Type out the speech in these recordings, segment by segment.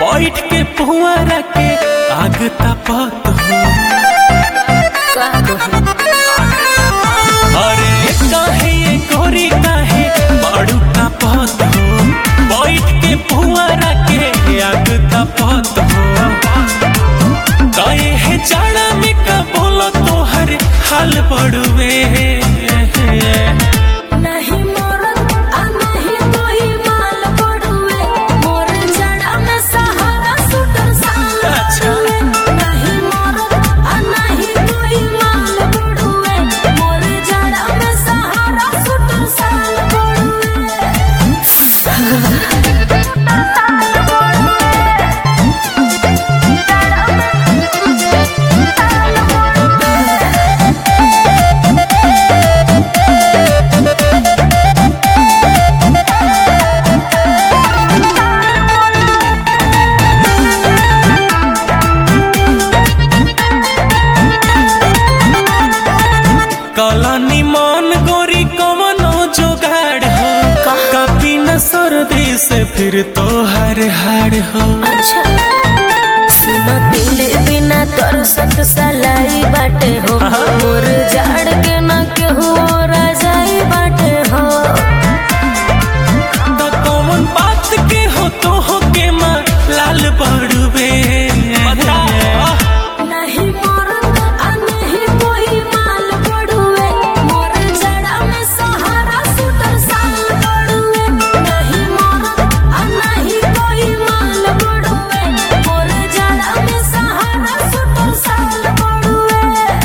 बैठ के पुआरा के आग तपत हो अरे काहे ये गोरी काहे बाड़ू तपत हो बैठ के पुआरा के आग तपत हो काहे है जाड़ा में का बोलो तोहर हाल पड़ुए नहीं मोरत आ नहीं कोई माल पड़ुए मोर जड़ा में सहारा सुटर साल अच्छा। पड़ुए नहीं मोरत आ नहीं कोई माल पड़ुए मोर जड़ा में सहारा सुटर साल पड़ुए काला निमान गोरी कवनो जुगाड़ हो कभी न सर्दी से फिर तो हर हार हो अच्छा सुनो दिले बिना तोर सत सलाई बाटे हो मोर जाड़ के न केहू राजाई बाटे हो तो कौन बात के हो तो हो के माँ लाल पड़ुबे नहीं मोर आ नहीं कोई माल पड़ुए मोर जड़ा में सहारा सुटर साल पड़ुए नहीं मोर आ नहीं कोई माल पड़ुए मोर जड़ा में सहारा सुटर साल पड़ुए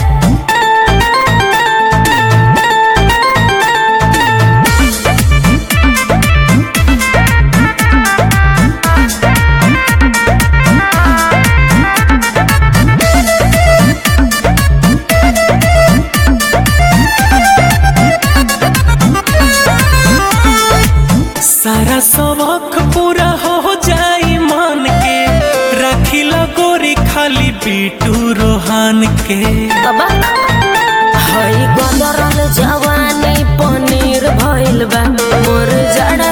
सारा सबक पूरा हो जाई मान के रखिला गोरी खाली बीटू रोहान के बाबा हई गदरल जवानी पनीर भइल बा मोर जड़ा